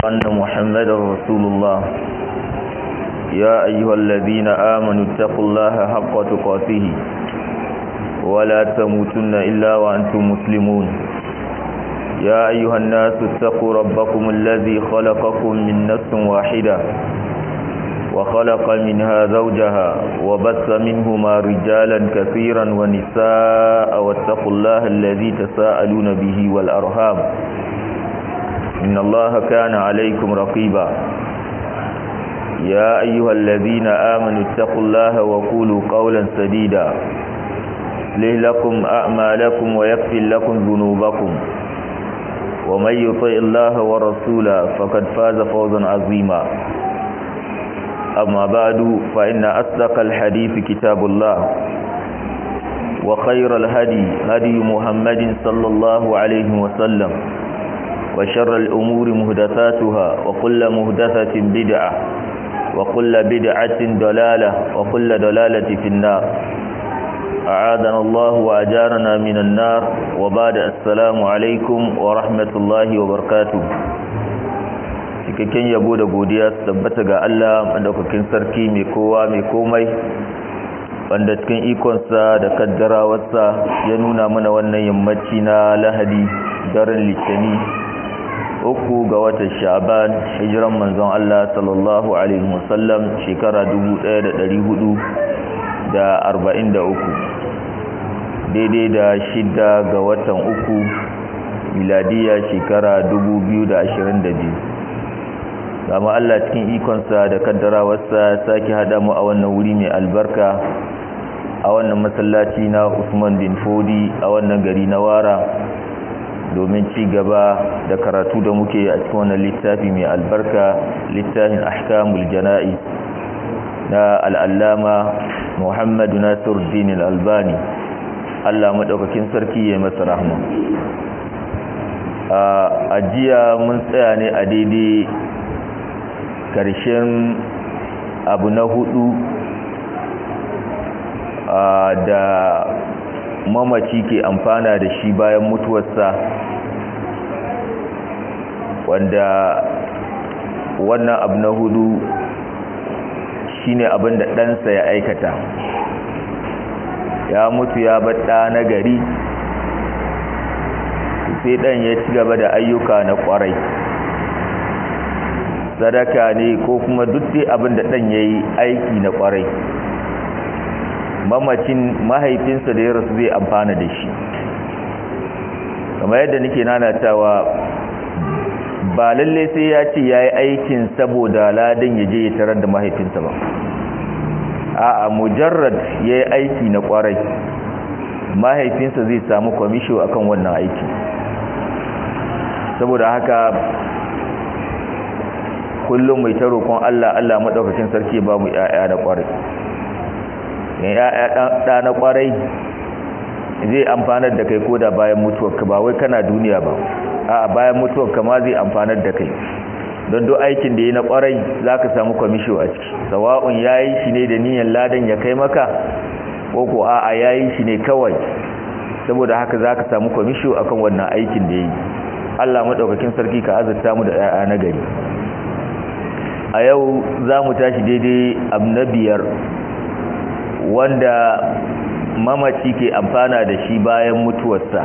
أن محمد رسول الله يا أيها الذين آمنوا اتقوا الله حق تقاته ولا تموتن إلا وأنتم مسلمون يا أيها الناس اتقوا ربكم الذي خلقكم من نفس واحدة وخلق منها زوجها وبث منهما رجالا كثيرا ونساء واتقوا الله الذي تساءلون به والأرهام إن الله كان عليكم رقيبا يا أيها الذين آمنوا اتقوا الله وقولوا قولا سديدا ليه لكم أعمالكم ويكفر لكم ذنوبكم ومن يطع الله ورسوله فقد فاز فوزا عظيما أما بعد فإن أصدق الحديث كتاب الله وخير الهدي هدي محمد صلى الله عليه وسلم وشر الأمور مهدثاتها وكل مهدثة بدعة وكل بدعة ضلالة وكل ضلالة في النار أعاذنا الله وأجارنا من النار وبعد السلام عليكم ورحمة الله وبركاته cikakken yabo da godiya su tabbata ga Allah madaukakin sarki mai kowa mai komai wanda cikin ikonsa da kaddarawarsa ya nuna mana wannan yammaci na lahadi daren litani uku ga watan sha'ban hijiran manzon Allah sallallahu alaihi wasallam shekara 1443 daidai da shida ga watan uku miladiya shekara 2022 gama Allah cikin ikonsa da kaddarawarsa sake hada mu a wannan wuri mai albarka a wannan masallaci na Usman bin Fodi a wannan gari na Wara domin ci gaba da karatu da muke a cikin wannan littafi mai albarka littafin ahkamul jana'i na al'allama Muhammad Nasiruddin al-Albani Allah madaukakin sarki ya masa rahma a jiya mun tsaya ne a daidai karshen abu na hudu da mamaci ke amfana da shi bayan mutuwarsa wanda wannan abu na hudu shine abin da ɗansa ya aikata ya mutu ya bar ɗa na gari sai ɗan ya ci gaba da ayyuka na ƙwarai sadaka ne ko kuma duk dai abin da ɗan ya yi aiki na ƙwarai mamacin mahaifinsa da ya rasu zai amfana da shi kamar yadda nake nanatawa ba lalle sai ya ce ya yi aikin saboda ladan ya je ya tarar da mahaifinsa ba a mujarrad ya yi aiki na ƙwarai mahaifinsa zai samu kwamisho akan wannan aiki saboda haka kullum mai ta roƙon Allah Allah maɗaukacin sarki ba mu ‘ya'ya na ƙwarai ‘ya'ya ɗa na ƙwarai zai amfanar da kai koda bayan mutuwarka ba wai kana duniya ba a bayan mutuwarka ma zai amfanar da kai don duk aikin da ya na ƙwarai za ka samu kwamisho a ciki sawa'un ya yi shi ne da niyan ladan ya kai maka ko ko a'a ya yi shi ne kawai saboda haka za ka samu kwamisho akan wannan aikin da ya yi Allah maɗaukakin sarki ka azurta mu da ‘ya'ya na gari a yau za mu tashi daidai abu na biyar wanda mamaci ke amfana da shi bayan mutuwarsa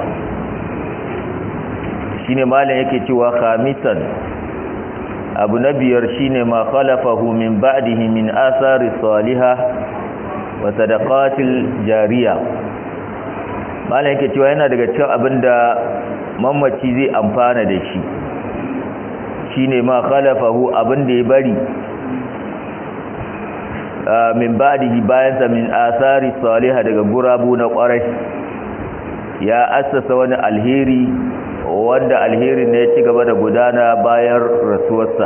shi ne malin yake cewa khamisan abu na biyar shi ne ma khalafahu min ba'dihi min asari saliha wa sadaqatil jariya malin yake cewa yana daga cikin abinda mamaci zai amfana da shi shine ma khalafahu abin da ya bari min ba'dihi bayan sa min asari salihah daga gurabu na kwarai ya assasa wani alheri wanda alherin ne ya ci gaba da gudana bayan rasuwarsa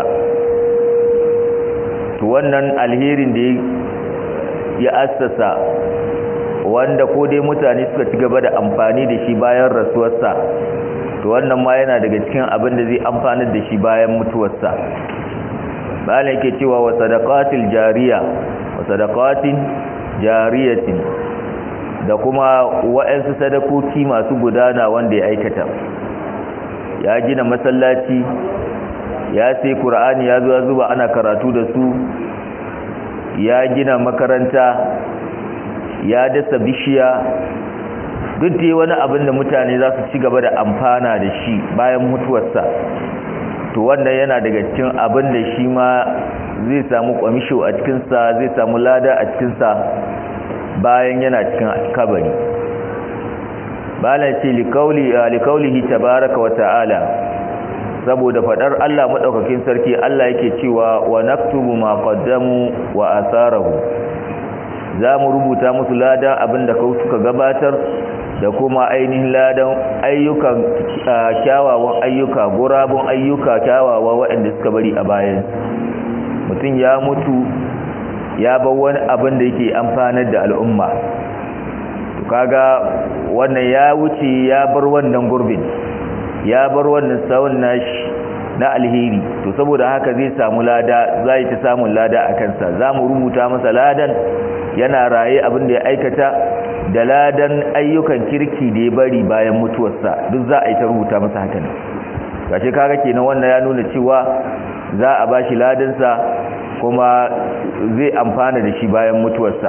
to wannan alherin da ya assasa wanda ko dai mutane suka ci gaba da amfani da shi bayan rasuwarsa to wannan ma yana daga cikin abin da zai amfanar da shi bayan mutuwarsa bayan yake cewa wa sadaqatil jariya wa sadaqatin jariyatin da kuma wa'ansu sadakoki masu gudana wanda ya aikata ya gina masallaci ya sai qur'ani ya zo ya zuba ana karatu da su ya gina makaranta ya dasa bishiya duk dai wani abin da mutane za su ci gaba da amfana da shi bayan mutuwarsa to wannan yana daga cikin abin da shi ma zai samu kwamisho a cikinsa zai samu lada a cikinsa bayan yana cikin kabari bala ce likaulihi tabaraka wa ta'ala saboda fadar Allah madaukakin sarki Allah yake cewa wa naktubu ma qaddamu wa asarahu za mu rubuta musu ladan abinda kau suka gabatar da kuma ainihin ladan ayyukan kyawawan ayyuka gurabun ayyuka kyawawa waɗanda suka bari a bayan mutum ya mutu ya bar wani abin da yake amfanar da al'umma to kaga wannan ya wuce ya bar wannan gurbin ya bar wannan sawun nashi na alheri to saboda haka zai samu lada zai ta samun lada a kansa za mu rubuta masa ladan yana raye abin da ya aikata da ladan ayyukan kirki da ya bari bayan mutuwarsa duk za a yi ta rubuta masa haka ne gashi kaga kenan wannan ya nuna cewa za a bashi ladansa kuma zai amfana da shi bayan mutuwarsa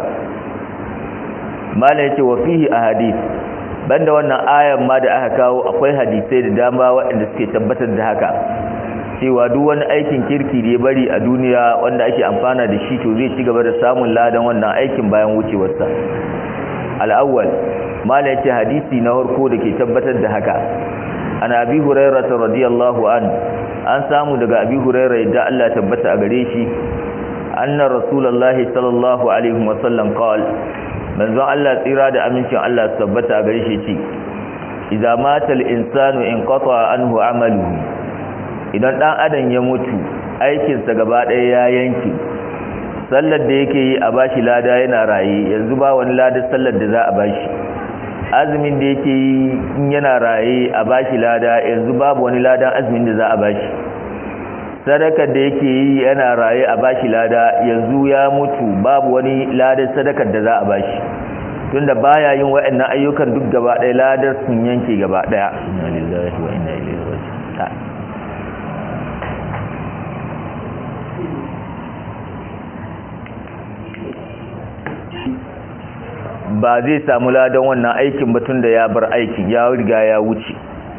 mala yace wa fihi ahadith banda wannan ayan ma da aka kawo akwai hadisai da dama waɗanda suke tabbatar da haka cewa duk wani aikin kirki da ya bari a duniya wanda ake amfana da shi to zai ci gaba da samun ladan wannan aikin bayan wucewarsa al-awwal mala yace hadisi na farko da ke tabbatar da haka an abi hurairah radiyallahu an an samu daga abi hurairah da Allah tabbata a gare shi anna rasulullahi sallallahu alaihi wasallam qala manzo Allah tsira da amincin Allah tabbata a gare shi ce idza mata al-insanu inqata anhu amaluhu idan dan adam ya mutu aikin sa gaba ɗaya ya yanke sallar da yake yi a bashi lada yana raye yanzu ba wani ladar sallar da za a bashi azumin da yake yi in yana raye a bashi lada yanzu babu wani ladan azumin da za a bashi sadakar da yake yi yana raye a bashi lada yanzu ya mutu babu wani ladan sadakar da za a bashi tunda baya yin waɗannan ayyukan duk gaba ɗaya ladar sun yanke gaba ɗaya inna lillahi wa inna ilaihi raji'un ba zai samu ladan wannan aikin ba tunda ya bar aikin ya riga ya wuce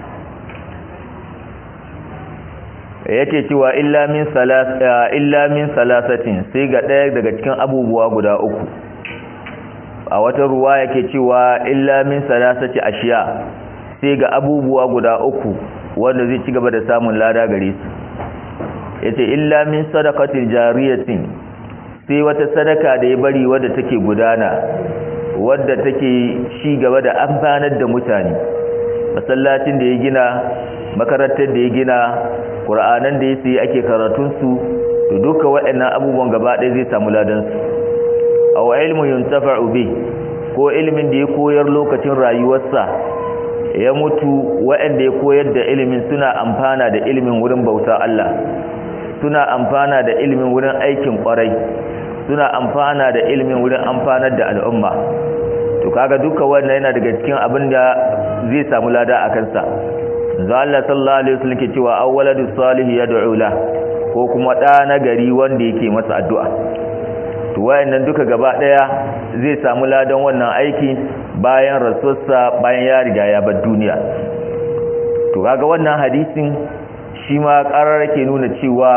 yake cewa illa min salasa illa min salasatin sai ga ɗaya daga cikin abubuwa guda uku a wata ruwa yake cewa illa min salasati ashiya sai ga abubuwa guda uku wanda zai ci gaba da samun lada gare su yace illa min sadaqatil jariyatin sai wata sadaka da ya bari wadda take gudana wadda take ci gaba da amfanar da mutane masallacin da ya gina makarantar da ya gina ƙura'anan da ya sayi ake karatunsu da duka waɗannan abubuwan gaba ɗaya zai samu ladansu a wa ilmin yuntafa'u bi ko ilimin da ya koyar lokacin rayuwarsa ya mutu waɗanda ya koyar da ilimin suna amfana da ilimin wurin bauta Allah suna amfana da ilimin wurin aikin ƙwarai suna amfana da ilimin wurin amfanar da al'umma to kaga duka wannan yana daga cikin abin da zai samu lada a kansa za Allah sallallahu alaihi wasallam ke cewa awwaladu salih yad'u la ko kuma da na gari wanda yake masa addu'a to wayannan duka gaba daya zai samu ladan wannan aiki bayan rasulsa bayan ya riga ya bar duniya to kaga wannan hadisin shi ma karar ke nuna cewa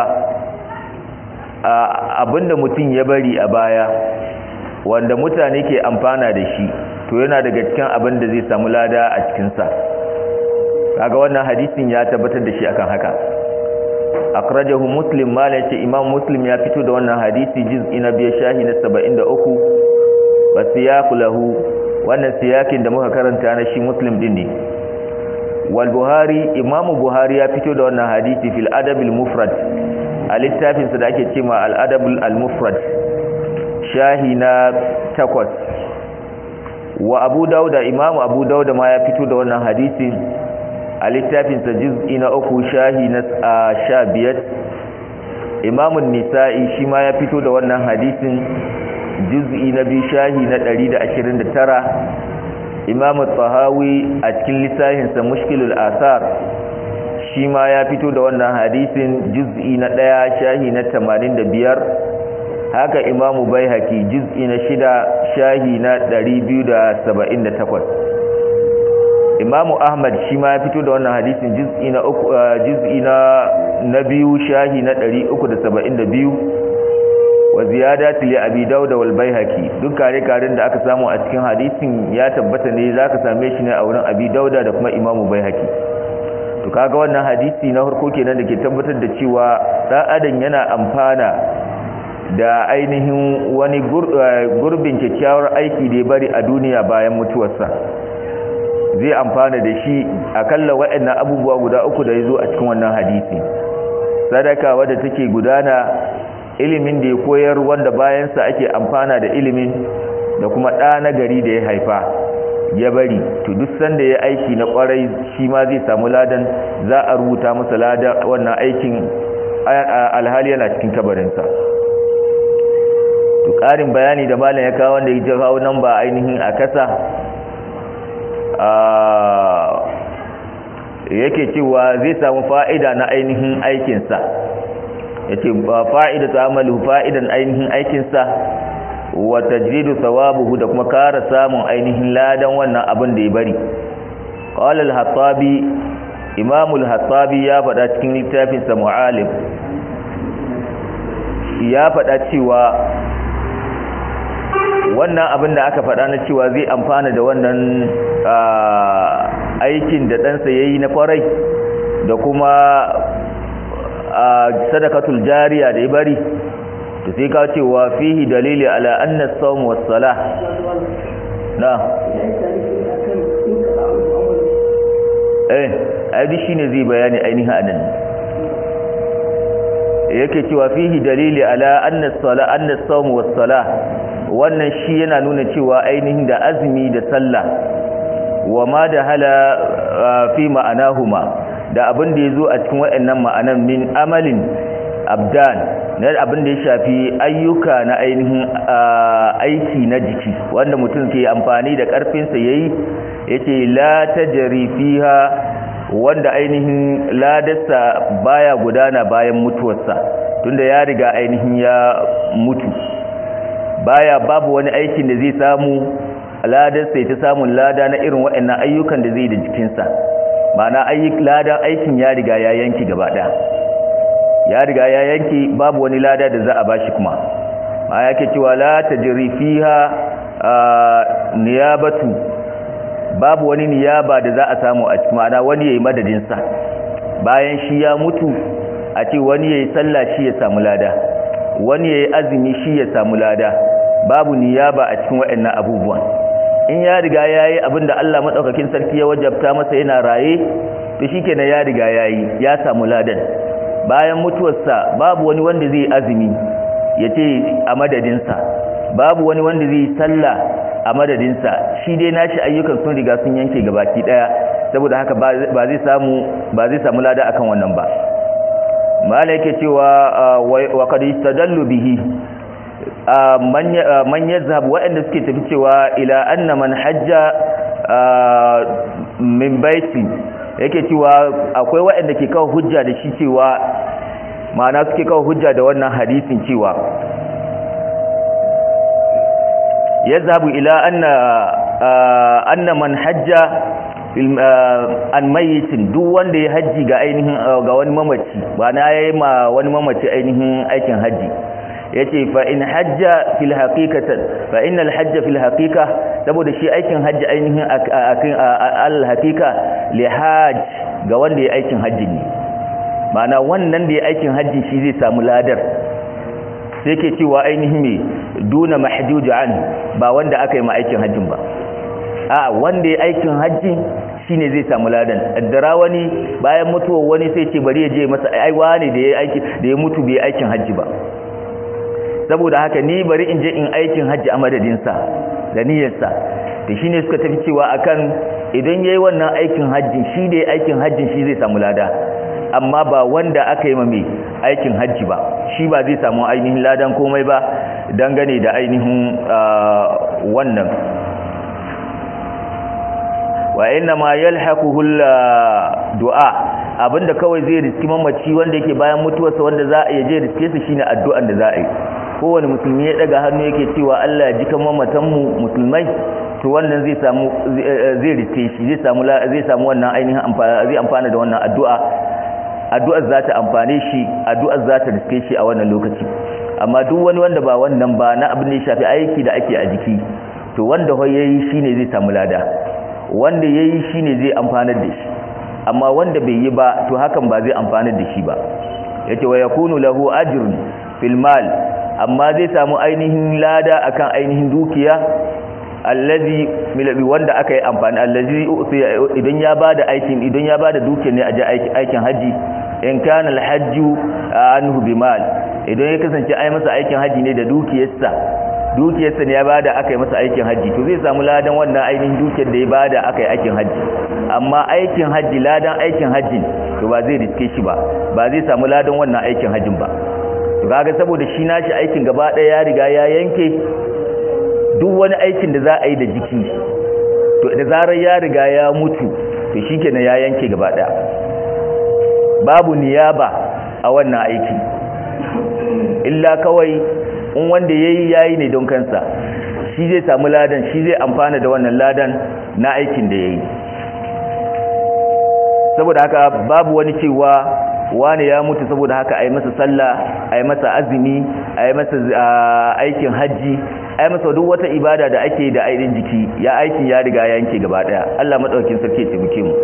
abinda mutum ya bari a baya wanda mutane ke amfana da shi to yana daga cikin abin da zai samu lada a cikinsa kaga wannan hadisin ya tabbatar da shi akan haka akrajahu muslim mala yace imam muslim ya fito da wannan hadisi juz'i na biya shahi na 73 wa siyaqu lahu wannan siyakin da muka karanta na shi muslim din ne wal buhari imam buhari ya fito da wannan hadisi fil adab al mufrad a littafinsa da ake cewa al adab al mufrad shahi na takwas wa abu dauda imamu abu dauda ma ya fito da wannan hadisi a littafinsa juz'i na uku shahi na sha biyar imamun nisa'i shi ma ya fito da wannan hadisin juz'i na biyu shahi na ɗari da ashirin da tara imamu tsahawi a cikin littafinsa mushkilul asar shi ma ya fito da wannan hadisin juz'i na ɗaya shahi na tamanin da biyar haka imamu bai haki juz'i na shida shahi na ɗari biyu da saba'in da takwas imamu ahmad shi ma ya fito da wannan hadisin juz'i na uku juz'i na na biyu shahi na 372 wa ziyadat li abi dauda wal baihaqi duk kare karen da aka samu a cikin hadisin ya tabbata ne zaka same shi ne a wurin abi dauda da kuma imamu baihaqi to kaga wannan hadisi na farko kenan da ke tabbatar da cewa dan adam yana amfana da ainihin wani gurbin kyakkyawar aiki da ya bari a duniya bayan mutuwarsa zai amfana da shi akalla waɗannan abubuwa guda uku da ya zo a cikin wannan hadisi sadaka wadda take gudana ilimin da ya koyar wanda bayansa ake amfana da ilimin da kuma ɗa na gari da ya haifa ya bari to duk sanda ya aiki na kwarai shi ma zai samu ladan za a rubuta masa ladan wannan aikin alhali yana cikin kabarinsa to ƙarin bayani da malam ya kawo wanda ya kawo nan ba ainihin a kasa yake cewa zai samu fa'ida na ainihin aikinsa ya ce fa'ida ta amalu fa'idan ainihin aikinsa wa tajridu thawabuhu da kuma kara samun ainihin ladan wannan abin da ya bari qala al-hattabi imam al-hattabi ya faɗa cikin littafin sa mu'alim ya faɗa cewa wannan abin da aka faɗa na cewa zai amfana da wannan aikin da ɗansa ya yi na kwarai da kuma sadakatul jariya da ya bari to sai ka cewa fihi dalili ala anna sawm was salah na eh ai shine zai bayani ainihin anan yake cewa fihi dalili ala anna sala anna sawm was salah wannan shi yana nuna cewa ainihin da azumi da sallah wa ma da hala fi ma'anahuma da abin da yazo a cikin waɗannan ma'anan min amalin abdan na abin da ya shafi ayyuka na ainihin aiki na jiki wanda mutum ke amfani da karfinsa yayi yace la tajri fiha wanda ainihin ladarsa baya gudana bayan mutuwarsa tunda ya riga ainihin ya mutu baya babu wani aikin da zai samu ladarsa ya ta samun lada na irin waɗannan ayyukan da zai da jikinsa ma'ana ladan aikin ya riga ya yanki gaba ɗaya ya riga ya yanki babu wani lada da za a bashi kuma ma yake cewa la tajri fiha niyabatu babu wani niyaba da za a samu a cikin ma'ana wani yayi madadin sa bayan shi ya mutu a ce wani yayi sallah shi ya samu lada wani yayi azumi shi ya samu lada babu niyaba a cikin waɗannan abubuwan in ya riga yayi abinda Allah madaukakin sarki ya wajabta masa yana raye to shikenan ya riga yayi ya samu ladan bayan mutuwarsa babu wani wanda zai azumi yace a madadinsa babu wani wanda zai sallah a madadinsa shi dai nashi ayyukan sun riga sun yanke gabaki daya saboda haka ba zai samu ba zai samu lada akan wannan ba mala yake cewa wa qad istadallu bihi man yazhab waɗanda suke tafi cewa ila anna man hajja min baiti yake cewa akwai waɗanda ke kawo hujja da shi cewa ma'ana suke kawo hujja da wannan hadisin cewa yazhabu ila anna anna man hajja an mayitin duk wanda ya haji ga ainihin ga wani mamaci ba na yayi ma wani mamaci ainihin aikin haji yace fa in hajja fil haqiqatan fa innal hajja fil haqiqa saboda shi aikin haji ainihin akan al haqiqa li hajj ga wanda ya aikin haji ne ma'ana wannan da ya aikin haji shi zai samu ladar sai ke cewa ainihin me duna mahjuj an ba wanda aka yi ma aikin hajjin ba a wanda ya aikin hajji shine zai samu ladan addara wani bayan mutuwar wani sai ce bari ya je masa ai wani da ya aiki da ya mutu bai aikin hajji ba saboda haka ni bari in je in aikin hajji a madadin sa da niyyar sa to shine suka tafi cewa akan idan yayi wannan aikin hajji shi da ya aikin hajjin shi zai samu lada amma ba wanda aka yi mai aikin hajji ba shi ba zai samu ainihin ladan komai ba dangane da ainihin wannan wa inna ma yalhaquhu du'a abinda kawai zai riski mamaci wanda yake bayan mutuwarsa wanda za a je riske su shine addu'an da za a yi kowane musulmi ya daga hannu yake cewa Allah ya jika mamatan mu musulmai to wannan zai samu zai riske shi zai samu zai samu wannan ainihin amfana zai amfana da wannan addu'a addu'ar za ta amfane shi addu'ar za ta riske shi a wannan lokaci amma duk wani wanda ba wannan ba na abin da ya shafi aiki da ake a jiki to wanda ho yayi shine zai samu lada wanda yayi shine zai amfanar da shi amma wanda bai yi ba to hakan ba zai amfanar da shi ba yace wa yakunu lahu ajrun fil mal amma zai samu ainihin lada akan ainihin dukiya allazi milabi wanda aka yi amfani allazi idan ya bada aikin idan ya bada dukiyar ne a ji aikin haji in kana alhajju anhu bimal idan ya kasance ai masa aikin haji ne da dukiyarsa dukiyarsa ne ya bada aka yi masa aikin haji to zai samu ladan wannan ainihin dukiyar da ya bada aka yi aikin haji amma aikin haji ladan aikin haji to ba zai riske shi ba ba zai samu ladan wannan aikin hajin ba to kaga saboda shi nashi aikin gaba ɗaya ya riga ya yanke duk wani aikin da za a yi da jiki to da zarar ya riga ya mutu to shikenan ya yanke gaba ɗaya babu niyaba a wannan aiki illa kawai in wanda yayi yayi ne don kansa shi zai samu ladan shi zai amfana da wannan ladan na aikin da yayi saboda haka babu wani cewa wani ya mutu saboda haka a yi masa sallah a yi masa azumi a yi masa aikin hajji a yi masa duk wata ibada da ake da ainihin jiki ya aikin ya riga yanke gaba daya Allah madaukakin sarki ya taimake mu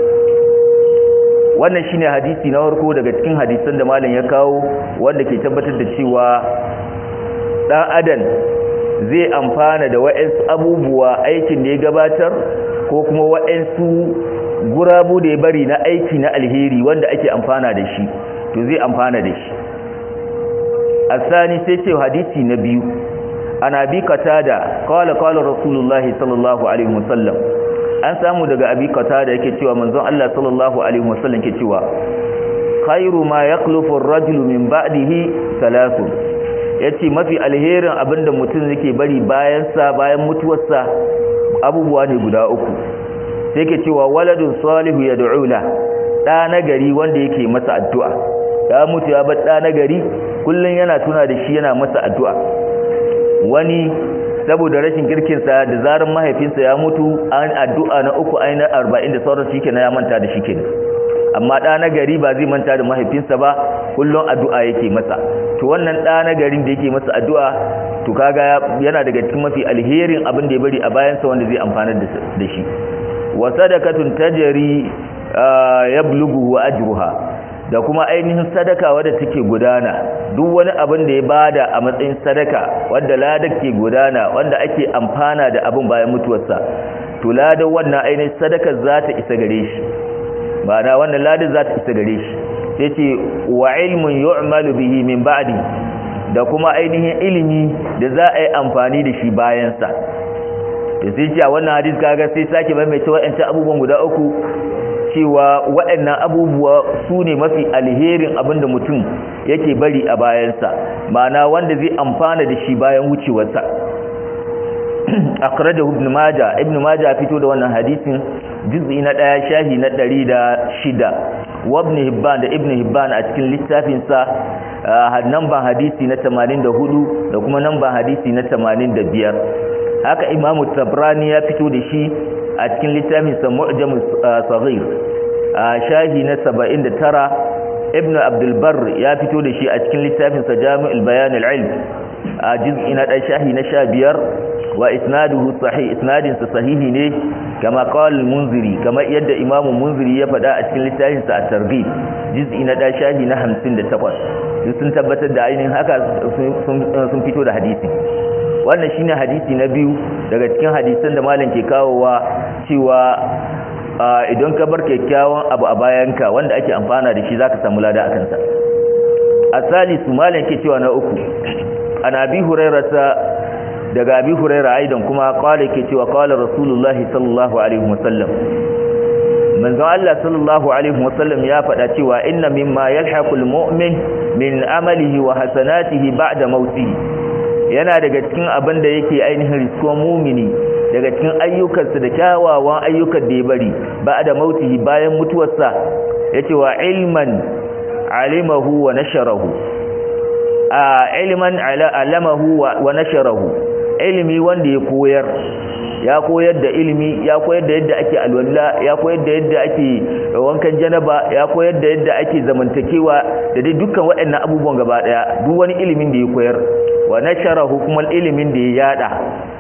wannan shine hadisi na farko daga cikin hadisan da malam ya kawo wanda ke tabbatar da cewa dan adam zai amfana da wa'ansu abubuwa aikin da ya gabatar ko kuma wa'ansu gurabu da ya bari na aiki na alheri wanda ake amfana da shi to zai amfana da shi asani sai ce hadisi na biyu ana bi katada qala qala rasulullahi sallallahu alaihi wasallam an samu daga abi katada yake cewa manzon Allah sallallahu alaihi wasallam ke cewa khairu ma yaqlufu ar-rajulu min ba'dihi thalathun yace mafi alherin abinda mutum yake bari bayan sa bayan mutuwarsa abubuwa ne guda uku sai ke cewa waladun salihu ya da'ula ɗa na gari wanda yake masa addu'a ya mutu ya bar ɗa na gari kullum yana tuna da shi yana masa addu'a wani saboda rashin kirkinsa da zarar mahaifinsa ya mutu an addu'a na uku aina arba'in da sauran shi kenan ya manta da shi kenan amma ɗa na gari ba zai manta da mahaifinsa ba kullum addu'a yake masa to wannan ɗa na garin da yake masa addu'a to kaga yana daga cikin mafi alherin abin da ya bari a bayansa wanda zai amfana da shi wa sadakatun tajri yablughu ajruha da kuma ainihin sadaka wadda take gudana duk wani abin da ya bada a matsayin sadaka wanda ladar ke gudana wanda ake amfana da abin bayan mutuwarsa to ladar wannan ainihin sadaka za ta isa gare shi ma'ana wannan ladar za ta isa gare shi sai ce wa ilmun yu'malu bihi min ba'di da kuma ainihin ilimi da za a yi amfani da shi bayansa da sai ce a wannan hadis kaga sai sake maimaita waɗancan abubuwan guda uku cewa waɗannan abubuwa su ne mafi alherin abin da mutum yake bari a bayansa ma'ana wanda zai amfana da shi bayan wucewarsa akhrajahu ibn majah ibn majah fito da wannan hadisin juz'i na ɗaya shahi na ɗari da shida wa ibn hibban da ibn hibban a cikin littafinsa namban hadisi na 84 da kuma namban hadisi na 85 haka imamu tabrani ya fito da shi a cikin littafinsa mu'jamul saghir a shahi na 79 ibn abdul barr ya fito da shi a cikin littafinsa jami'ul bayan al-ilm a juz'i na ɗan shahi na 15 wa isnaduhu sahih isnadin sa sahihi ne kama qala al-munziri kama yadda imamu munziri ya faɗa a cikin littafin sa at-targhib juz'i na ɗan shahi na 58 sun tabbatar da ainihin haka sun fito da hadisi wannan shine hadisi na biyu daga cikin hadisan da malam ke kawowa cewa idan ka bar kyakkyawan abu a bayanka wanda ake amfana da shi zaka samu lada akan sa asali su malam ke cewa na uku ana bi hurairata daga abi huraira aidan kuma qala ke cewa qala rasulullahi sallallahu alaihi wasallam manzo Allah sallallahu alaihi wasallam ya faɗa cewa inna mimma yalhaqul mu'min min amalihi wa hasanatihi ba'da mautihi yana daga cikin abin da yake ainihin riskon mumini daga cikin ayyukansa da kyawawan ayyukan da ya bari ba da mautihi bayan mutuwarsa yace wa ilman alimahu wa nasharahu a ilman alamahu wa nasharahu ilimi wanda ya koyar ya koyar da ilimi ya koyar da yadda ake alwala ya koyar da yadda ake wankan janaba ya koyar da yadda ake zamantakewa da dai dukkan waɗannan abubuwan gaba daya duk wani ilimin da ya koyar wa nasharahu kuma ilimin da ya yada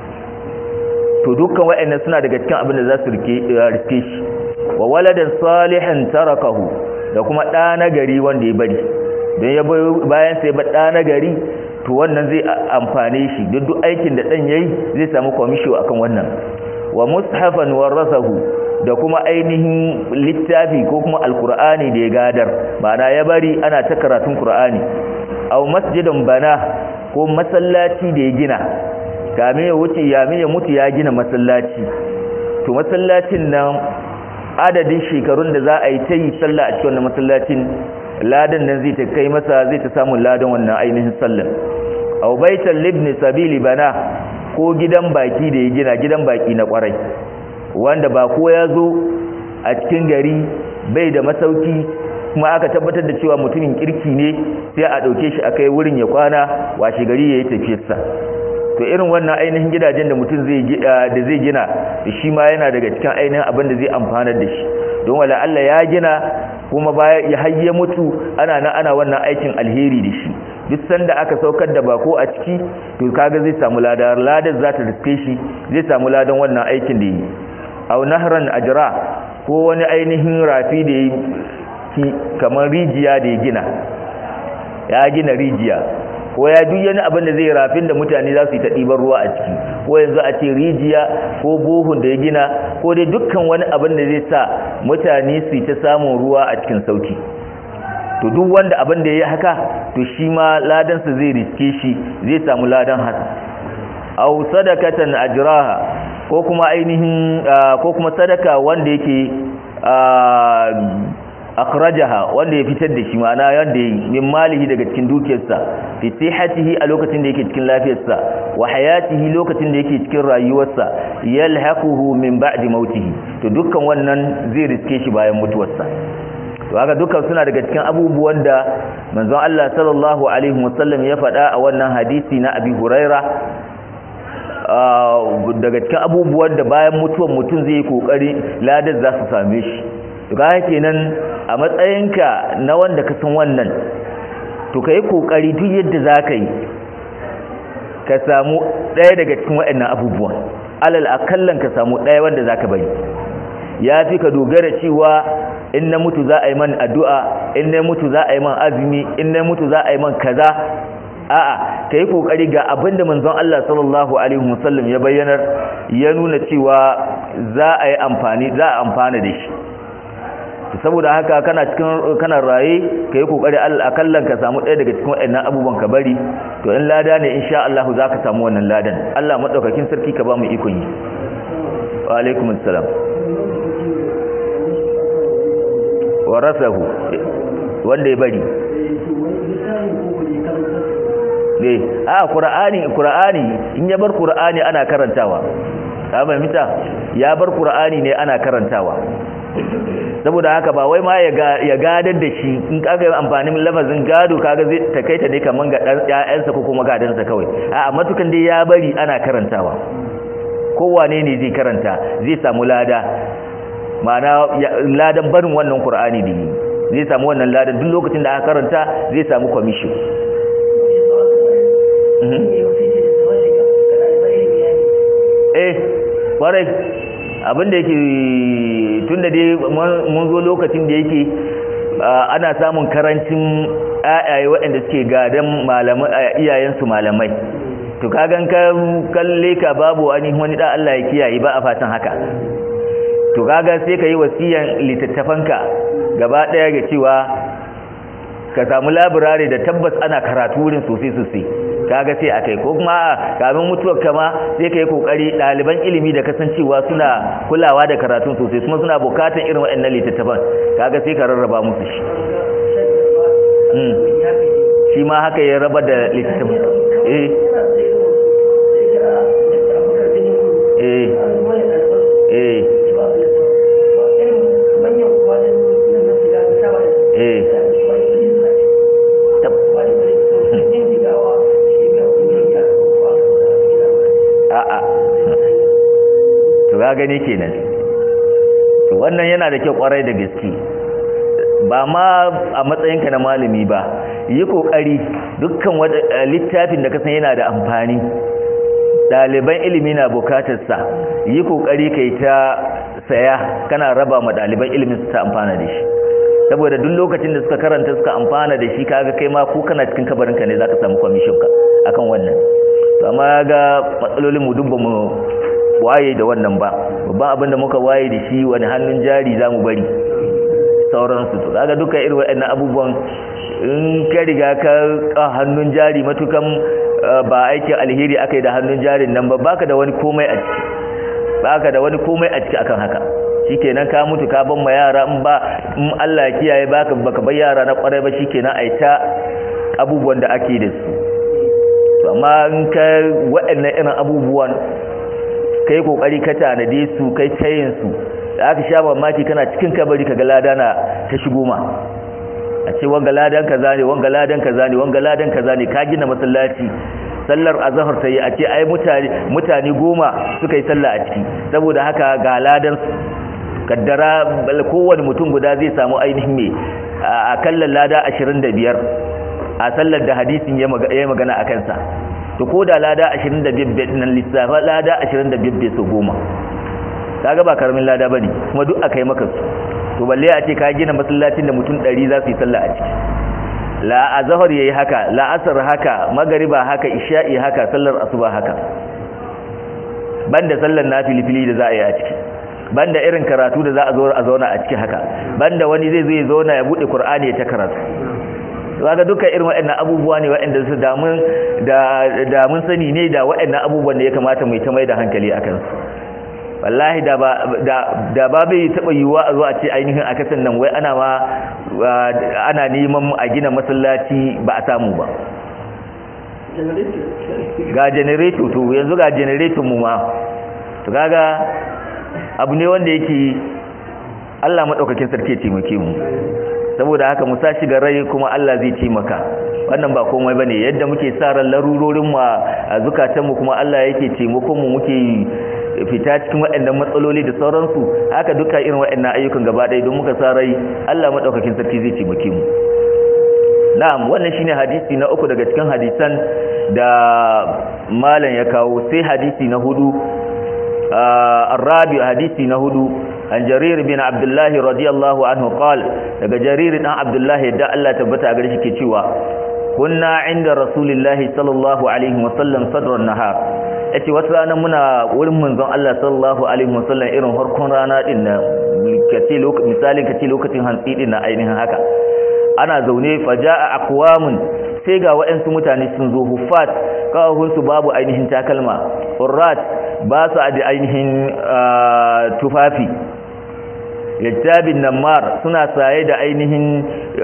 to dukkan waɗannan suna daga cikin abin da za su rike rike shi wa waladan salihan tarakahu da kuma ɗa na gari wanda ya bari don ya bayan sai ba ɗa na gari to wannan zai amfane shi duk duk aikin da ɗan yayi zai samu kwamisho akan wannan wa mushafan warasahu da kuma ainihin littafi ko kuma alkur'ani da ya gadar ma'ana ya bari ana ta karatun qur'ani aw masjidan bana ko masallaci da ya gina kame ya wuce ya ya mutu ya gina masallaci to masallacin nan adadin shekarun da za a yi ta yi sallah a cikin wannan masallacin ladan nan zai ta kai masa zai ta samu ladan wannan ainihin sallan aw baital libni sabili bana ko gidan baki da ya gina gidan baki na kwarai wanda ba ko ya zo a cikin gari bai da masauki kuma aka tabbatar da cewa mutumin kirki ne sai a ɗauke shi a kai wurin ya kwana washe gari ya yi tafiyarsa to irin wannan ainihin gidajen da mutum da zai gina shi ma yana daga cikin ainihin abin da zai amfanar da shi don wala Allah ya gina kuma baya ya hayye mutu ana nan ana wannan aikin alheri da shi duk sanda aka saukar da bako a ciki to kaga zai samu ladan ladan za ta riske shi zai samu ladan wannan aikin da yi aw nahran ajra ko wani ainihin rafi da yi kamar rijiya da ya gina ya gina rijiya ko ya duk yana abin da zai rafin da mutane za su yi ta ɗiban ruwa a ciki ko yanzu a ce rijiya ko bohun da ya gina ko dai dukkan wani abin da zai sa mutane su yi ta samun ruwa a cikin sauki to duk wanda abin da ya yi haka to shi ma ladansa zai riske shi zai samu ladan haka aw sadakatan ajraha ko kuma ainihin ko kuma sadaka wanda yake akhrajaha wanda ya fitar da shi ma'ana yanda yi min malihi daga cikin dukiyarsa fi sihhatihi a lokacin da yake cikin lafiyarsa wa hayatihi lokacin da yake cikin rayuwarsa yalhaquhu min ba'di mautihi to dukkan wannan zai riske shi bayan mutuwarsa to haka dukkan suna daga cikin abubuwan da manzon Allah sallallahu alaihi wasallam ya faɗa a wannan hadisi na Abi Huraira daga cikin abubuwan da bayan mutuwar mutum zai yi kokari ladar za su same shi to kaga kenan a matsayinka na wanda ka san wannan to kai kokari duk yadda za ka yi ka samu ɗaya daga cikin waɗannan abubuwan alal akallan ka samu ɗaya wanda za ka bari ya fi ka dogara cewa in na mutu za a yi man addu'a in na mutu za a yi man azumi in na mutu za a yi man kaza a'a ka yi kokari ga abinda manzon Allah sallallahu alaihi wasallam ya bayyanar ya nuna cewa za a yi amfani za a amfana da shi saboda haka kana cikin kana raye ka yi kokari akallan ka samu ɗaya daga cikin waɗannan abubuwan ka bari to in lada ne insha Allah za ka samu wannan ladan Allah madaukakin sarki ka ba mu ikon yi wa alaikum assalam warasahu wanda ya bari ne a qur'ani qur'ani in ya bar qur'ani ana karantawa ka fahimta ya bar qur'ani ne ana karantawa saboda haka ba wai ma ya gadar da shi in kaga amfanin lafazin gado kaga zai takaita ne kaman ga dan ƴaƴansa ko kuma gadansa kawai a matukan dai ya bari ana karantawa kowane ne zai karanta zai samu lada ma'ana ladan barin wannan qur'ani da zai samu wannan ladan duk lokacin da aka karanta zai samu commission eh kwarai abinda yake tun da dai mun zo lokacin da yake ana samun karancin ayaye waɗanda suke gadan iyayensu malamai to kagan kalle ka babu wani wani da Allah ya kiyaye ba a fatan haka to kaga sai ka yi wasiyan littattafanka gaba ɗaya ga cewa ka samu labirare da tabbas ana karatu wurin sosai sosai kaga sai akai ko kuma kamin mutuwar kama sai kai kokari daliban ilimi da kasancewa suna kulawa da karatun sosai kuma suna bukatan irin waɗannan littattafan kaga sai ka rarraba musu shi mm shi ma haka ya raba da littattafan eh eh eh eh a'a to ga gani kenan to wannan yana da kyau kwarai da gaske ba ma a matsayinka na malami ba yi kokari dukkan littafin da kasan yana da amfani ɗaliban ilimi na bukatarsa yi kokari kai ta saya kana raba ma ɗaliban ilimin su ta amfana da shi saboda duk lokacin da suka karanta suka amfana da shi kaga kai ma ko kana cikin kabarinka ne zaka samu commission ka akan wannan to amma ga matsalolin mu duk mu waye da wannan ba babban abin da muka waye da shi wani hannun jari zamu bari sauransu to kaga duka irin waɗannan abubuwan in ka riga ka hannun jari matukan ba aikin alheri akai da hannun jarin nan ba baka da wani komai a ciki baka da wani komai a ciki akan haka shikenan ka mutu ka ban ma yara in ba in Allah ya kiyaye baka baka bar yara na kwarai ba shikenan ai ta abubuwan da ake da su to amma in ka waɗannan irin abubuwan kai kokari ka tanade su kai tayin su da aka sha mamaki kana cikin kabari kaga lada na ta shigo ma a ce wanga ladan kaza ne wanga ladan kaza ne wanga ladan kaza ne ka gina masallaci sallar azhar ta yi a ce ai mutane mutane goma suka yi sallah a ciki saboda haka ga ladan kaddara kowane mutum guda zai samu ainihin me a kallon lada 25 a sallar da hadisin ya magana a kansa to ko da lada 25 nan lissafa lada 25 bai so goma kaga ba karamin lada bane kuma duk akai maka su to balle a ce ka gina masallacin da mutum 100 za su yi sallah a ciki la azhar yayi haka la asr haka magriba haka isha'i haka sallar asuba haka banda sallar nafilifili da za a yi a ciki banda irin karatu da za a zo a zauna a ciki haka banda wani zai zo ya zauna ya bude qur'ani ya ta karatu kaga dukkan irin waɗannan abubuwa ne waɗanda su damun da da mun sani ne da waɗannan abubuwan da ya kamata mu ta mai da hankali akan su wallahi da ba da da ba bai taba yiwuwa a zo a ce ainihin a kasan nan wai ana ma ana neman a gina masallaci ba a samu ba ga generator to yanzu ga generator mu ma to kaga abu ne wanda yake Allah madaukakin sarki ya taimake mu saboda haka mu sa shiga rai kuma Allah zai taimaka wannan ba komai bane yadda muke sa ran larurorin mu a zukatan mu kuma Allah yake taimakon mu muke fita cikin waɗannan matsaloli da sauransu haka duka irin waɗannan ayyukan gaba ɗaya don muka sa rai Allah madaukakin sarki zai taimake mu na'am wannan shine hadisi na uku daga cikin hadisan da malam ya kawo sai hadisi na hudu الرابع حديثي نهدو عن جرير بن عبد الله رضي الله عنه قال daga jarir dan abdullah da Allah tabbata gare shi ke cewa kunna inda rasulullahi sallallahu alaihi wasallam sadran nahar yace wata rana muna wurin manzon Allah sallallahu alaihi wasallam irin harkon rana din na kace lokacin misalin kace lokacin hantsi din na ainihin haka ana zaune faja'a aqwamun sai ga waɗansu mutane sun zo huffat kawahunsu babu ainihin takalma urrat ba su da ainihin tufafi yattabin nammar suna saye da ainihin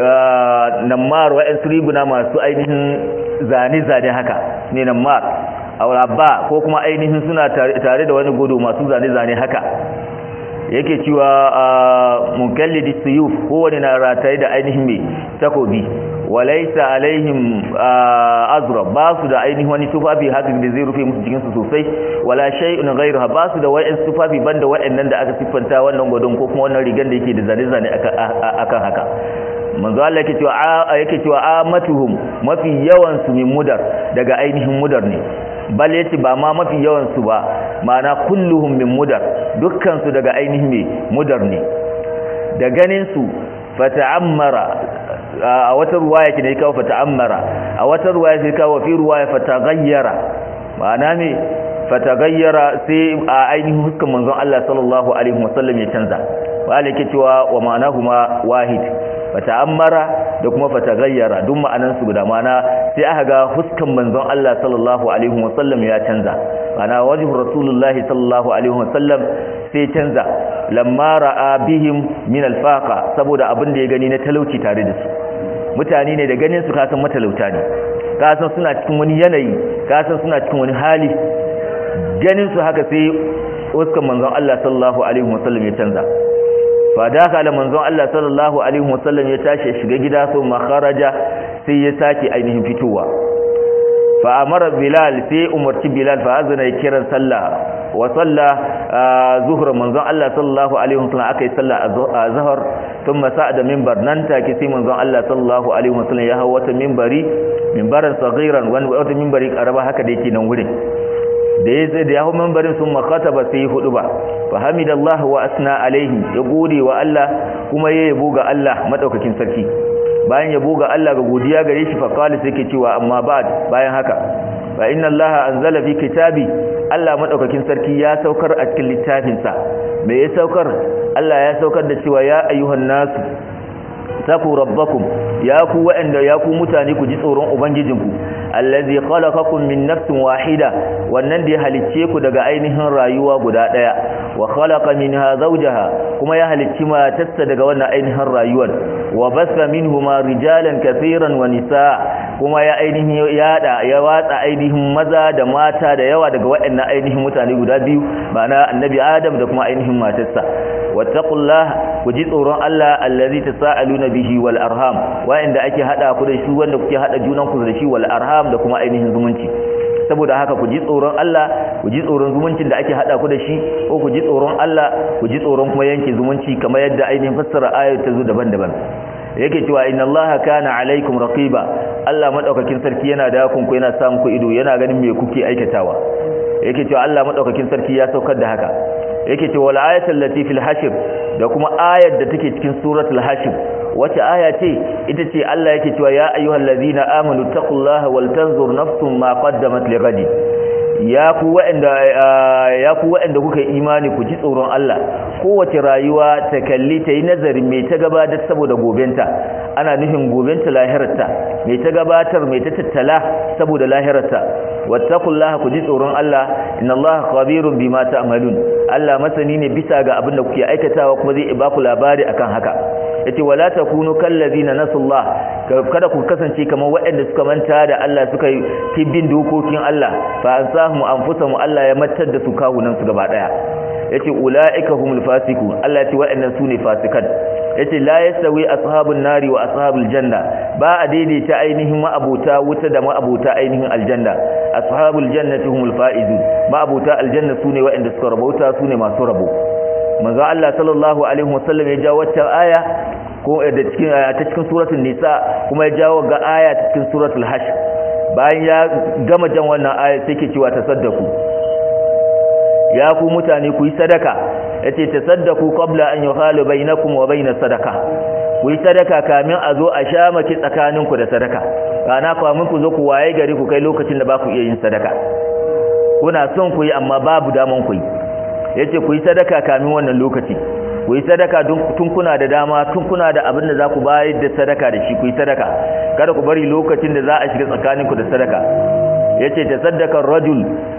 nammar waɗansu riguna masu ainihin zane-zane haka ne nammar ba ko kuma ainihin suna tare da wani gudu masu zane-zane haka yake cewa mukallidi suyuf kowane na rataye da ainihin mai takobi walaisa alaihim azra ba su da ainihin wani tufafi haka da zai rufe musu jikinsu sosai wala shay'un ghayruha ba su da wa'in tufafi banda wa'annan da aka siffanta wannan gwadon ko kuma wannan rigan da yake da zane-zane akan haka manzo Allah yake cewa yake cewa amatuhum mafi yawan su min mudar daga ainihin mudar ne bal yace ba ma mafi yawan su ba ma'ana kulluhum min mudar dukkan su daga ainihin me mudar ne da ganin su fata'ammara a wata ruwaya ke ne kawo fata'ammara a wata ruwaya sai kawo fi ruwaya fataghayyara ma'ana me fataghayyara sai a ainihin huskan manzon Allah sallallahu alaihi wasallam ya canza wa alake cewa wa ma'anahuma wahid fata'ammara da kuma fataghayyara duk ma'anan su guda ma'ana sai aka ga huskan manzon Allah sallallahu alaihi wasallam ya canza ma'ana wajhu rasulullahi sallallahu alaihi wasallam sai canza lamma ra'a bihim min alfaqa saboda abin da ya gani na talauci tare da su mutane ne da ganin su kasan matalauta ne kasan suna cikin wani yanayi kasan suna cikin wani hali ganin su haka sai huskan manzon Allah sallallahu alaihi wasallam ya canza fa dakala manzon Allah sallallahu alaihi wasallam ya tashi shiga gida so makharaja sai ya sake ainihin fitowa fa amara bilal sai umarci bilal fa azana kiran sallah wa salla zuhur manzon Allah sallallahu alaihi wasallam akai sallah azhar thumma sa'ada minbar nan take sai manzon Allah sallallahu alaihi wasallam ya hawo wata minbari minbaran saghiran wani wata minbari karaba haka da yake nan wurin da ya zai da ya hau minbarin sun makataba sai hudu ba fa hamidallahu wa asna alaihi ya gode wa Allah kuma ya yabo ga Allah madaukakin sarki bayan yabo ga Allah ga godiya gare shi fa qala sai ke cewa amma ba'd bayan haka fa inna allaha anzala fi kitabi Allah madaukakin sarki ya saukar a cikin littafinsa me ya saukar Allah ya saukar da cewa ya ayyuhan nasu taku rabbakum ya ku wa'anda ya ku mutane ku ji tsoron ubangijinku allazi khalaqakum min nafsin wahida wannan da ya halicce ku daga ainihin rayuwa guda daya wa khalaqa minha zawjaha kuma ya halicci matarsa daga wannan ainihin rayuwar wa basa minhuma rijalan kaseeran wa nisaa kuma ya ainihin yada ya watsa ainihin maza da mata da yawa daga waɗannan ainihin mutane guda biyu ma'ana annabi adam da kuma ainihin matarsa wattaqullah ku ji tsoron Allah allazi tasaaluna bihi wal arham wa'inda ake hada ku da shi wanda kuke hada junan ku da shi wal arham da kuma ainihin zumunci saboda haka ku ji tsoron Allah ku ji tsoron zumuncin da ake hada ku da shi ko ku ji tsoron Allah ku ji tsoron kuma yanke zumunci kamar yadda ainihin fassara ayat ta zo daban-daban yake cewa inna allaha kana alaikum raqiba Allah madaukakin sarki yana da ku yana samun ku ido yana ganin me kuke aikatawa yake cewa Allah madaukakin sarki ya saukar da haka yake cewa wal ayatul lati fil hashr da kuma ayar da take cikin suratul hashr wace aya ce ita ce Allah yake cewa ya ayyuhallazina amanu taqullaha wal tanzur nafsum ma qaddamat lighadi ya ku waɗanda ya ku waɗanda kuka yi imani ku ji tsoron Allah kowace rayuwa ta kalli ta yi nazarin mai ta gabatar saboda gobenta ana nufin gobenta lahirarta mai ta gabatar mai ta tattala saboda lahirarta wattaqullaha ku ji tsoron Allah innallaha khabirun bima ta'malun Allah masani ne bisa ga abin da kuke aikatawa kuma zai ba ku labari akan haka yace wala takunu kallazina nasullah kada ku kasance kamar waɗanda suka manta da Allah suka yi tibbin dokokin Allah fa ansahum anfusahum Allah ya matar da su kawunan su gaba daya yace ulaika humul fasiqun Allah yace waɗannan sune fasikan yace la yasawi ashabun nari wa ashabul janna ba a daidaita ainihin ma'abuta wuta da ma'abuta ainihin aljanna ashabul jannati humul faizun ma'abuta aljanna sune waɗanda suka rabauta sune masu rabo manzo Allah sallallahu alaihi wasallam ya jawo wata aya ko da cikin ta cikin suratul nisa kuma ya jawo ga aya ta cikin suratul hashr bayan ya gama jan wannan aya sai ke cewa tasaddaku ya ku mutane ku yi sadaka yace tasaddaku qabla an yuhalu bainakum wa bainas sadaka ku yi sadaka kamin a zo a sha maki tsakaninku da sadaka kana kamin ku zo ku waye gari ku kai lokacin da ba ku iya yin sadaka kuna son ku yi amma babu daman ku yi yace ku yi sadaka kamin wannan lokaci ku yi sadaka tun kuna da dama tun kuna da abin da za ku bayar da sadaka da shi ku yi sadaka kada ku bari lokacin da za a shiga tsakaninku da sadaka yace ta sadaka rajul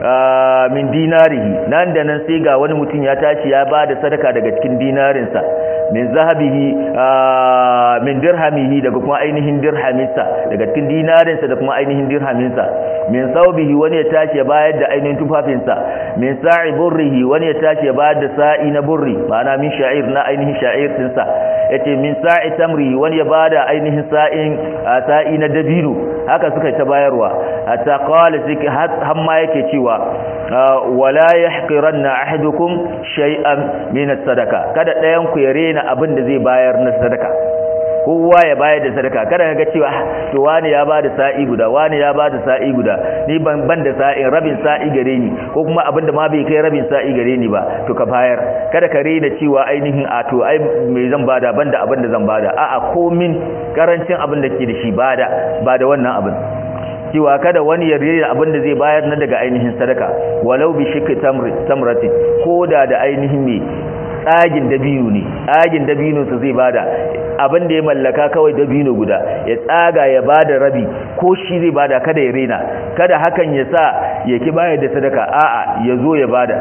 min dinarihi nan da nan sai ga wani mutum ya tashi ya ba da sadaka daga cikin dinarinsa min zahabihi min dirhamihi daga kuma ainihin dirhaminsa daga cikin dinarinsa da kuma ainihin dirhaminsa min saubihi wani ya tashi ya bayar da ainihin tufafinsa min sa'i burrihi wani ya tashi ya bayar da sa'i na burri ma'ana min sha'ir na ainihin sha'ir dinsa yace min sa'i tamri wani ya bada ainihin sa'in sa'i na dabino haka suka ta bayarwa hatta qala siki hamma yake cewa wala yahqiranna ahadukum shay'an min as-sadaqa kada dayan ku ya rena abin da zai bayar na sadaka kowa ya bayar da sadaka kada ka ga cewa to wani ya bada sa'i guda wani ya bada sa'i guda ni ban ban da sa'in rabin sa'i gare ni ko kuma abinda ma bai kai rabin sa'i gare ni ba to ka bayar kada ka rena cewa ainihin a to ai me zan bada banda abin da zan bada a'a komin karancin abin da ke da shi bada bada wannan abin cewa kada wani ya rena abin da zai bayar na daga ainihin sadaka walau bi shikki tamratin koda da ainihin me tsagin dabino ne tsagin dabino su zai bada abin da ya mallaka kawai dabino guda ya tsaga ya bada rabi ko shi zai bada kada ya rena kada hakan ya sa ya ki bayar da sadaka a'a ya zo ya bada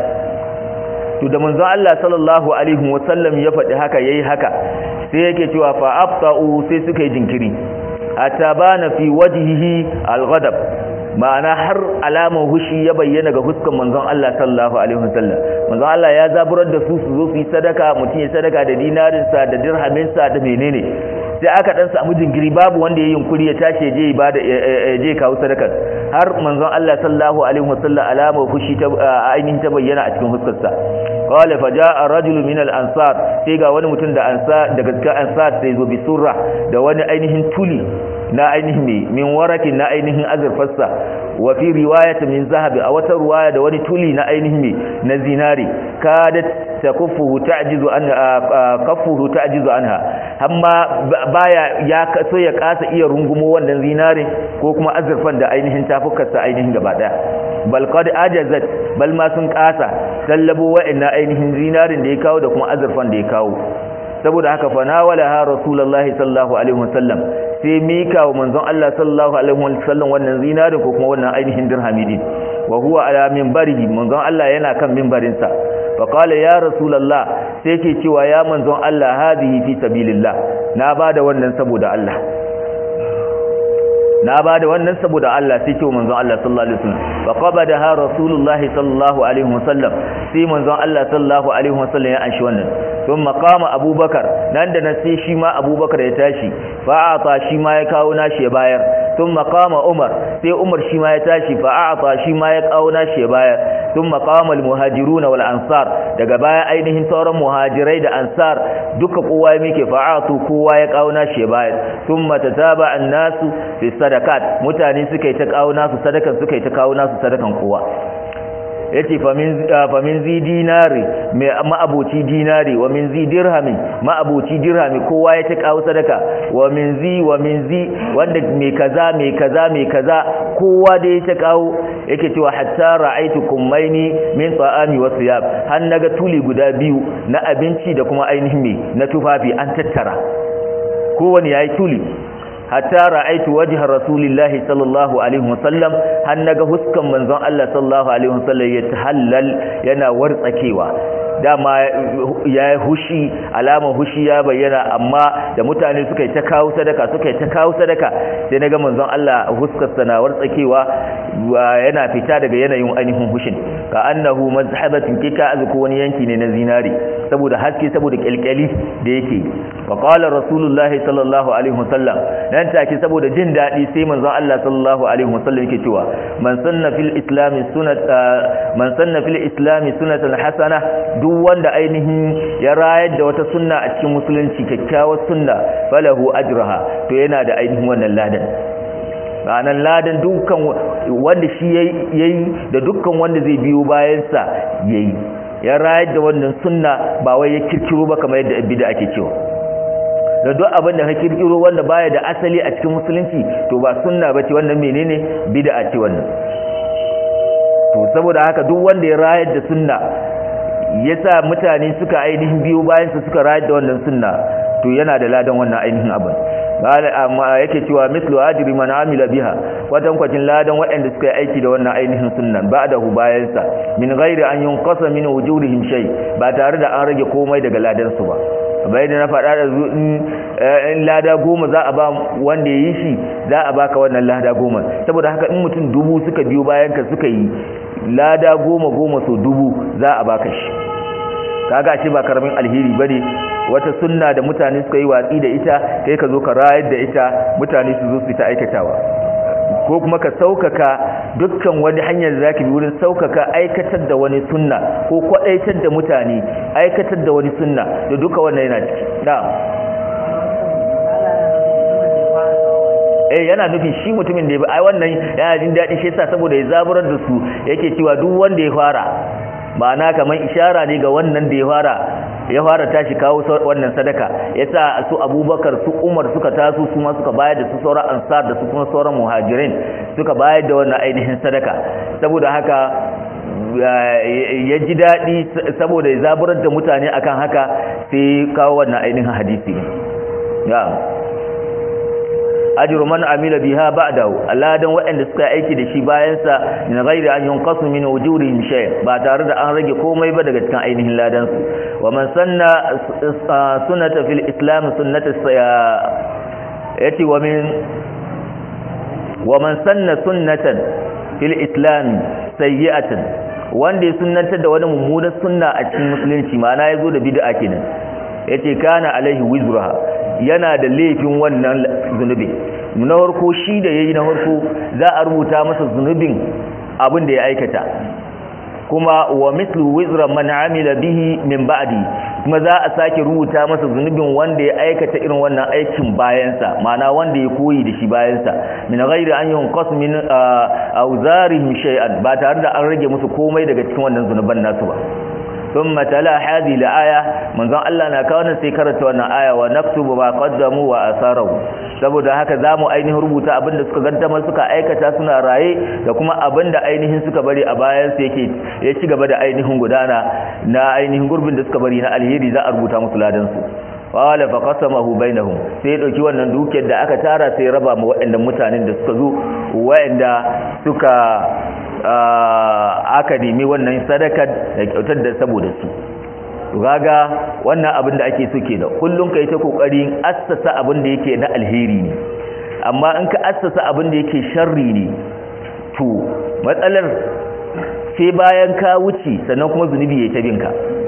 to da manzon Allah sallallahu alaihi wasallam ya faɗi haka yayi haka sai yake cewa fa abta'u sai suka yi jinkiri atabana fi wajhihi al-ghadab ma'ana har alamar hushi ya bayyana ga huskan manzon Allah sallallahu alaihi wasallam manzon Allah ya zaburar da su su zo su yi sadaka mutum ya sadaka da dinarinsa da dirhaminsa da menene sai aka dan samu jingiri babu wanda ya yunkuri ya tashi je ibada je kawo sadakar har manzon Allah sallallahu alaihi wasallam alama fushi ta ainihin ta bayyana a cikin huskarsa qala fa jaa rajul min al ansar sai ga wani mutum da ansar daga cikin ansar sai zo bi surra da wani ainihin tuli na ainihin min warakin na ainihin azurfarsa wa fi riwayat min zahabi a wata riwaya da wani tuli na ainihin na zinari kadat takuffuhu ta'jizu an kaffuhu ta'jizu anha amma baya ya so ya kasa iya rungumo wannan zinari ko kuma azurfan da ainihin tafukarsa ainihin gaba daya bal qad ajazat bal ma sun kasa sallabo wa'annan ainihin zinarin da ya kawo da kuma azurfan da ya kawo saboda haka fa nawalaha rasulullahi sallallahu alaihi wasallam sai mika wa manzon Allah sallallahu alaihi wasallam wannan zinarin ko kuma wannan ainihin dirhami din wa huwa ala minbarihi manzon Allah yana kan minbarin sa fa qala ya rasulullah sai yake cewa ya manzon Allah hadihi fi sabilillah na bada wannan saboda Allah na bada wannan saboda Allah sai ce manzon Allah sallallahu alaihi wasallam fa qabadaha rasulullah sallallahu alaihi wasallam sai manzon Allah sallallahu alaihi wasallam ya anshi wannan ثم قام ابو بكر nan da nan sai shi ma abubakar ya tashi fa'ata shi ma ya kawo nashi ya bayar thumma qama umar sai umar shi ma ya tashi fa'ata shi ma ya kawo nashi ya bayar thumma qama almuhajiruna wal ansar daga baya ainihin sauran muhajirai da ansar duka kowa ya mike fa'atu kowa ya kawo nashi ya bayar thumma tataba an-nasu fi sadaqat mutane suka yi ta kawo nasu sadakan suka yi ta kawo nasu sadakan kowa yace famin zi dinari mai ma'aboci dinari wa min zi dirhami ma'aboci dirhami kowa ya ta kawo sadaka wa min zi wa min zi wanda mai kaza mai kaza mai kaza kowa da ya ta kawo yake cewa hatta ra'aitu kummaini min ta'ami wa siyab har naga tuli guda biyu na abinci da kuma ainihin me na tufafi an tattara kowane yayi tuli hatta ra'aitu wajha rasulillahi sallallahu alaihi wasallam har naga huskan manzon Allah sallallahu alaihi wasallam ya tahallal yana wartsakewa dama ya hushi alama hushi ya bayyana amma da mutane suka yi ta kawo sadaka suka yi ta kawo sadaka sai naga manzon Allah huskar na wartsakewa yana fita daga yanayin ainihin hushin ka annahu mazhabatin kika azku wani yanki ne na zinari saboda haske saboda kyalkyali da yake wa qala rasulullahi sallallahu alaihi wasallam nan take saboda jin dadi sai manzon Allah sallallahu alaihi wasallam yake cewa man sanna fil islam sunnat man sanna fil islam sunnatan hasana duk wanda ainihin ya rayar da wata sunna a cikin musulunci kyakkyawar sunna falahu ajraha to yana da ainihin wannan ladan ranar ladan dukkan wanda shi yayi da dukkan wanda zai biyo bayansa yayi ya rayar da wannan sunna ba wai ya kirkiro ba kamar yadda bid'a ake cewa da duk abin da ka kirkiro wanda baya da asali a cikin musulunci to ba sunna bace wannan menene bid'a ce wannan to saboda haka duk wanda ya rayar da sunna yasa mutane suka ainihin biyo bayansa suka rayar da wannan sunna to yana da ladan wannan ainihin abin amma yake cewa mislu ajri man amila biha wadan kwacin ladan waɗanda suka yi aiki da wannan ainihin sunnan ba'dahu bayansa min ghairi an yunqasa min wujurihim shay ba tare da an rage komai daga ladan su ba bai da na faɗa da in lada goma za a ba wanda ya yi shi za a baka wannan lada goma saboda haka in mutum dubu suka biyo bayan ka suka yi lada goma goma so dubu za a baka shi kaga ce ba karamin alheri bane wata sunna da mutane suka yi watsi da ita kai ka zo ka rayar da ita mutane su zo su ta aikatawa ko kuma ka saukaka dukkan wani hanyar da zaka bi wurin saukaka aikatar da wani sunna ko kwadaitar da mutane aikatar da wani sunna da duka wannan yana ciki na'am eh yana nufin shi mutumin da ya ai wannan yana jin daɗi shi yasa saboda ya zaburar da su yake cewa duk wanda ya fara ma'ana kamar ishara ne ga wannan da ya fara ya fara tashi kawo wannan sadaka yasa su abubakar su umar suka taso su ma suka bayar da su sauran ansar da su kuma sauran muhajirin suka bayar da wannan ainihin sadaka saboda haka ya ji daɗi saboda ya zaburar da mutane akan haka sai kawo wannan ainihin hadisi ya ajru man amila biha ba'dahu aladan waɗanda suka aiki da shi bayan sa min ghairi an yunqasu min wujurihim shay ba tare da an rage komai ba daga cikin ainihin ladan su wa man sanna sunnata fil islam sunnata yati wa min wa man sanna sunnatan fil islam sayyi'atan wanda ya sunnantar da wani mummunar sunna a cikin musulunci ma'ana ya zo da bid'a kenan yace kana alaihi wizruha yana da laifin wannan zunubi na farko shi da yayi na farko za a rubuta masa zunubin abin da ya aikata kuma wa mithlu wizra man amila bihi min ba'di kuma za a sake rubuta masa zunubin wanda ya aikata irin wannan aikin bayansa ma'ana wanda ya koyi da shi bayansa min ghairi an yunqas min awzarihim shay'an ba tare da an rage musu komai daga cikin wannan zunuban nasu ba ثم تلا هذه الآية من ذا الله نكون سيكرت وانا آية ونكتب ما قدموا وآثاره saboda haka zamu ainihin rubuta abinda suka gaddamar suka aikata suna raye da kuma abinda ainihin suka bari a bayan su yake ya ci gaba da ainihin gudana na ainihin gurbin da suka bari na alheri za a rubuta musu ladan su wala fa qasamahu bainahum sai dauki wannan dukiyar da aka tara sai raba ma waɗannan mutanen da suka zo waɗanda suka aka nemi wannan sadakar da kyautar da saboda su gaga wannan abin da ake so da kullum kai ta kokarin assasa abin da yake na alheri ne amma in ka assasa abin da yake sharri ne to matsalar sai bayan ka wuce sannan kuma zunubi ya tabinka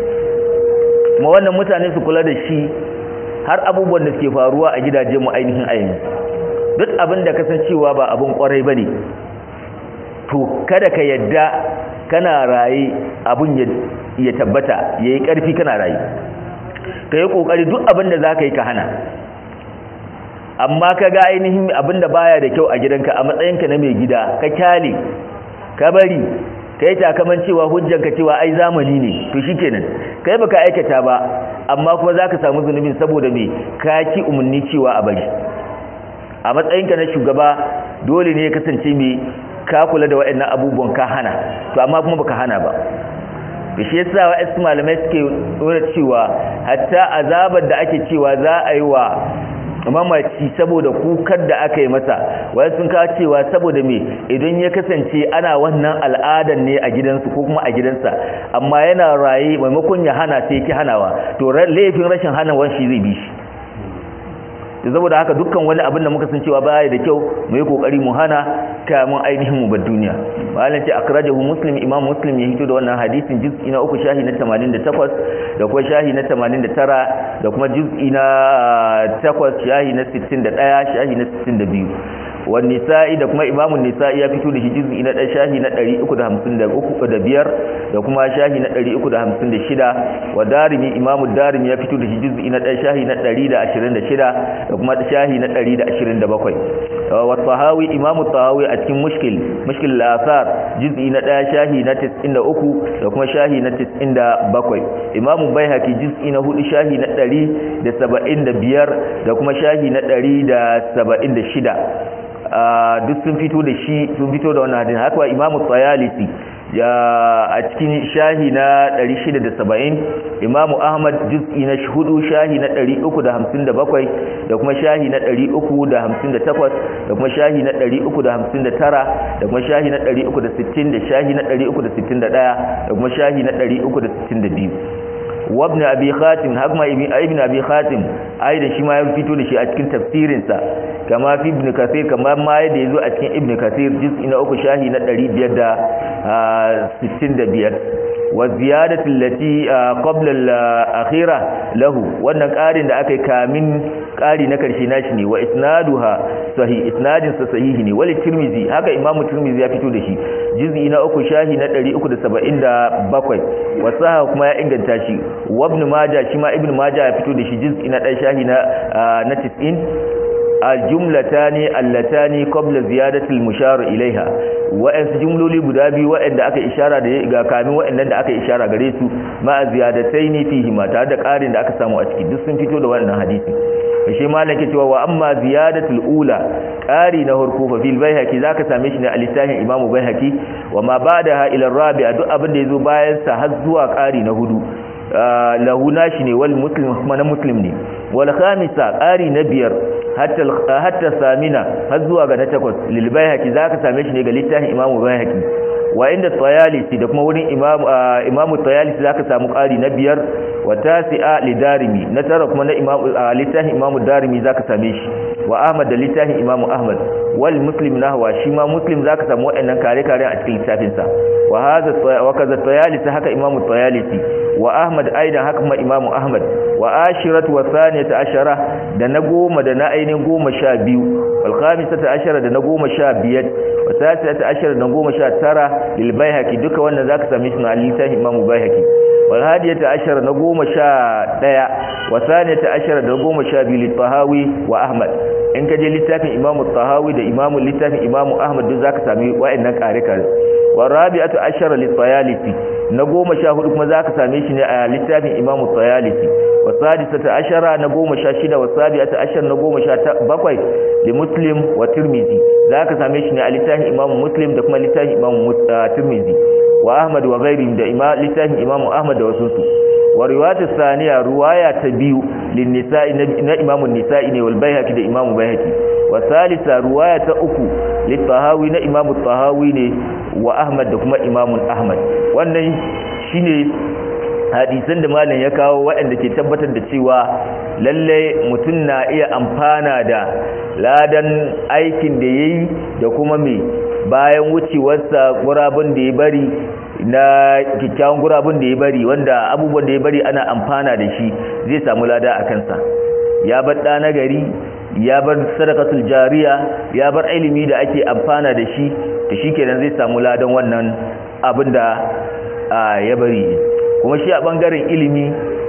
kuma wannan mutane su kula da shi har abubuwan da suke faruwa a gidajen mu ainihin a yanzu duk abin da kasancewa ba abin kwarai bane to kada ka yadda kana raye abun ya tabbata ya yi ƙarfi kana raye ka yi ƙoƙari duk abin da za ka yi ka hana amma ka ga ainihin abin da baya da kyau a gidanka a matsayinka na mai gida ka kyale ka bari ka yi takaman cewa hujjanka cewa ai zamani ne to shi kenan kai baka aikata ba amma kuma za ka samu zunubin saboda mai ka ki umarni cewa a bari a matsayinka na shugaba dole ne ya kasance mai ka kula da waɗannan abubuwan ka hana to amma kuma baka hana ba shi yasa waɗansu malamai suke nuna cewa hatta azabar da ake cewa za a yi wa mamaci saboda kukar da aka yi masa wai sun kawo cewa saboda me idan ya kasance ana wannan al'adar ne a gidansu ko kuma a gidansa amma yana raye maimakon ya hana sai ki hanawa to laifin rashin hanawan shi zai bi shi saboda haka dukkan wani abin da muka san cewa baya da kyau mu yi kokari mu hana kamun ainihin mu bar duniya malam ce akrajahu muslim imam muslim ya hito da wannan hadisin juz'i na uku shahi na 88 da kuma shahi na 89 da kuma juz'i na 8 shahi na 61 shahi na 62 wan nisa'i da kuma imamun nisa'i ya fito da shi juz'i na dan shahi na 353 da biyar da kuma shahi na 356 wa darimi imamu darimi ya fito da shi juz'i na dan shahi na 126 da kuma shahi na 127 wa tahawi imamu tahawi a cikin mushkil mushkil al-athar juz'i na 1 shahi na 93 da kuma shahi na 97 imamu baihaqi juz'i na 4 shahi na 175 da kuma shahi na 176 duk sun fito da shi sun fito da wannan hadisi haka imamu tsayalisi ya a cikin shahi na 670 imamu ahmad juz'i na hudu shahi na 357 da kuma shahi na 358 da kuma shahi na 359 da kuma shahi na 360 da shahi na 361 da kuma shahi na 362 wabn abi khatim hakma ibn abi khatim ai da shi ma ya fito da shi a cikin tafsirinsa kama fi ibn kathir kama ma yadda yazo a cikin ibn kathir juz'i na uku shahi na 565 wa ziyadatu allati qabla al-akhirah lahu wannan ƙarin da aka yi kamin ƙari na karshe nashi ne wa isnaduha sahih isnadin sa sahihi ne wal tirmizi haka imamu tirmizi ya fito da shi juz'i na uku shahi na 377 wa saha kuma ya inganta shi wa ibn majah shi ma ibn majah ya fito da shi juz'i na 1 shahi na na 90 aljumlatani allatani qabla ziyadati almushar ilaiha wa'ansu jumloli guda biyu wa'anda aka ishara da ga kamin wa'annan da aka ishara gare su ma ziyadataini fihi ma tare da ƙarin da aka samu a ciki duk sun fito da wannan hadisi shi malam ke cewa wa amma ziyadatul ula ƙari na harko fa fil baihaqi zaka same shi ne a littafin imam baihaqi wa ma ba'daha ila rabi'a duk abin da yazo bayan sa har zuwa ƙari na hudu lahu nashi ne wal muslim kuma na muslim ne wal khamisa ƙari na biyar hatta hatta samina har zuwa ga na takwas lil baihaqi zaka same shi ne ga littafin imam baihaqi wa inda tayalisi da kuma wurin imam imam tayalisi zaka samu ƙari na biyar wa tasi'a lidarimi na tara kuma na imam littafin imam darimi zaka same shi wa ahmad da littafin imamu ahmad wal muslim nahwa shi ma muslim zaka samu waɗannan kare kare a cikin littafin sa wa hadha wa kaza tayalisi haka imamu tayalisi wa ahmad aidan haka kuma imamu ahmad wa ashiratu wa thaniyata ashara da na goma da na ainihin goma sha biyu wal khamisata ashara da na goma sha biyar wa tasiyata ashara da na goma sha tara lil baihaqi duka wannan zaka same shi na littafin imamu baihaqi wal hadiyata ashara na goma sha daya wa thaniyata ashara da goma sha biyu lil tahawi wa ahmad in ka je littafin imamu tahawi da imamu littafin imamu ahmad duk zaka sami wa'annan kare kare wa rabi'atu ashara lit tayalisi na goma sha hudu kuma zaka same shi ne a littafin imamu tayalisi wa sadisata ashara na goma sha shida wa sabi'ata ashara na goma sha bakwai li muslim wa tirmizi zaka same shi ne a littafin imamu muslim da kuma littafin imamu tirmizi wa ahmad wa ghairihim da littafin imamu ahmad da wasu su wa riwayatu thaniya riwaya ta biyu lin nisa'i na imamu nisa'i ne wal baihaqi da imamu baihaqi wa salisa riwaya ta uku lit tahawi na imamu tahawi ne wa ahmad da kuma imamu ahmad wannan shine hadisan da malam ya kawo waɗanda ke tabbatar da cewa lalle mutum na iya amfana da ladan aikin da yayi da kuma me bayan wucewarsa gurabun da ya bari na kyakkyawan gurabun da ya bari wanda abubuwan da ya bari ana amfana da shi zai samu lada a kansa ya bar ɗa na gari ya bar sadakatul jariya ya bar ilimi da ake amfana da shi da shi kenan zai samu ladan wannan abin da ya bari kuma shi a ɓangaren ilimi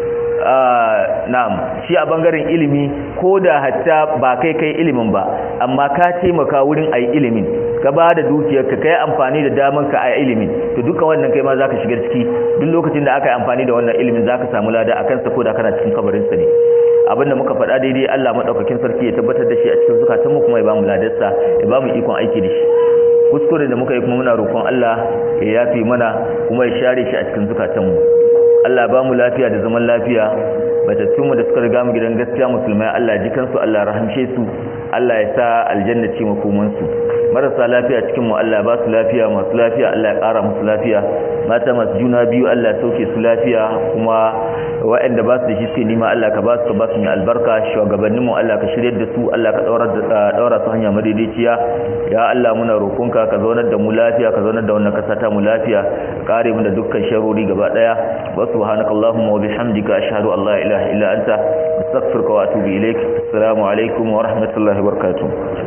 na'am shi a bangaren ilimi ko da hatta ba kai kai ilimin ba amma ka taimaka wurin ayi ilimin ka ba da dukiyarka kai amfani da daman ka a ilimin to duka wannan kai ma zaka shiga ciki duk lokacin da aka yi amfani da wannan ilimin zaka samu lada akan sa ko da kana cikin kabarin sa ne abinda muka faɗa daidai Allah madaukakin sarki ya tabbatar da shi a cikin zukatan mu kuma ya bamu ladarsa ya bamu ikon aiki da shi kuskure da muka yi kuma muna roƙon Allah ya yafi mana kuma ya share shi a cikin zukatan mu Allah ba mu lafiya da zaman lafiya batattunmu da suka riga mu gidan gaskiya musulmai Allah ji kansu Allah rahamshe su Allah ya sa aljanna ce makomansu marasa lafiya cikin mu Allah ba su lafiya masu lafiya Allah ya ƙara musu lafiya mata masu juna biyu Allah ya sauke su lafiya kuma waɗanda ba su da shi suke nima Allah ka ba su ka ba su mai albarka shugabannin mu Allah ka shiryar da su Allah ka daura su hanya madaidaiciya ya Allah muna roƙonka ka zaunar da mu lafiya ka zaunar da wannan kasa ta mu lafiya kare mu da dukkan sharori gaba daya wa subhanakallahumma wa bihamdika ashhadu an la ilaha illa anta astaghfiruka wa atubu ilaik assalamu alaikum wa rahmatullahi wa barakatuh